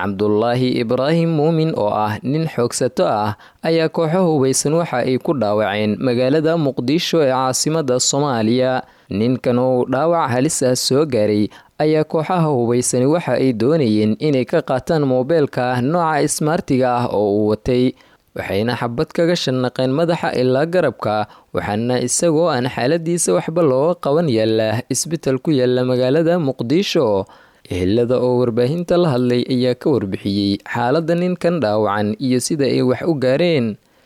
cabdulaahi ibraahim muumin oo ah nin xoogsato ah ayaa kooxo hubaysan waxa ay ku dhaawaceen magaalada muqdisho ee caasimada soomaaliya ninkan oo dhaawac halis ah soo gaaray ayaa kooxaha hubaysani waxa ay doonayeen inay ka qaataan moobeelka nooca ismaartiga ah oo uu watay waxayna xabad kaga shanaqeen madaxa ilaa garabka waxaana isagoo aan xaaladiisa waxba looga qaban yaala isbital ku yaala magaalada muqdisho ehelada oo warbaahinta la hadlay ayaa ka warbixiyey xaalada ninkan dhaawacan iyo sida ay wax u gaareen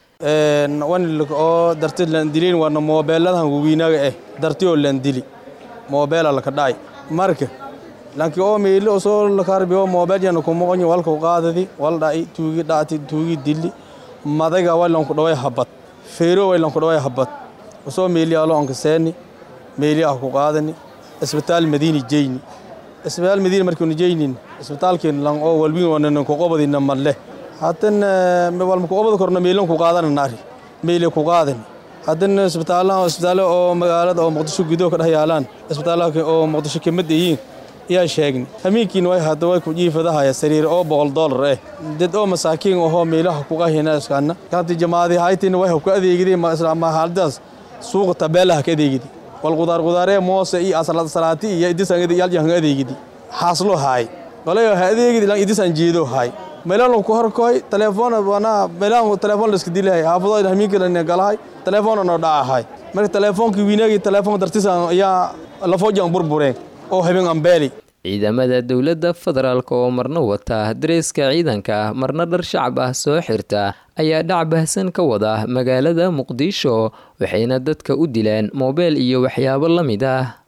oo darti landilin waana moobeeladahan wawiinaga eh darti oo landili moobeela laka dhacay marka lanki oo meeli osoo lakarbiyo moobeel yana kumoqonyi walka qaadadi wal dhaci tuugi dhacti tuugi dili madaga waylanku dhaway habad feero waylanku dhaway habad osoo meeli alo onka seeni meeli ah ku qaadani isbitaal madiini jeyni isbitaal madiini markiinu jeynin isbitaalkeen lan oo walbin wanan ku qobadina malle hadan walma ku qobad korna meelan ku qaadana naari meeli ku qaadani hadan isbitaalaha isbitaalo oo magaalada oo muqdisho gudaha ka dhex yaalaan isbitaalaha oo muqdisho kamid yihiin yaa sheegni hamiinkiin way hadda way ku jiifadahaya sariir oo boqol doolar eh dad oo masaakiin ahoo meelaha kuqahina iskaana kanti jamaadi haytina way ku adeegideen ma haaladaas suuqa tabeelaha ka adeegidi wal qudaar qudaaree moose iyo asalad salaati iyo idisangada yaljahan adeegidi xaaslo haay walayo ha adeegidi lan idisan jeedo haay meelaan ku horkoy telefoon wana meelaan telefoon la iska dilahay haafado hamiinka la galahay telefoon no dhacahay marka telefoonki wiinagi telefoon dartisan ayaa lafoojan burbureen oo habeen ambeeli ciidamada dowladda federaalk oo marna wata dareeska ciidanka marna dhar shacab ah soo xirta ayaa dhac bahsan ka wada magaalada muqdisho waxayna dadka u dilaan moobeel iyo waxyaabo la mid ah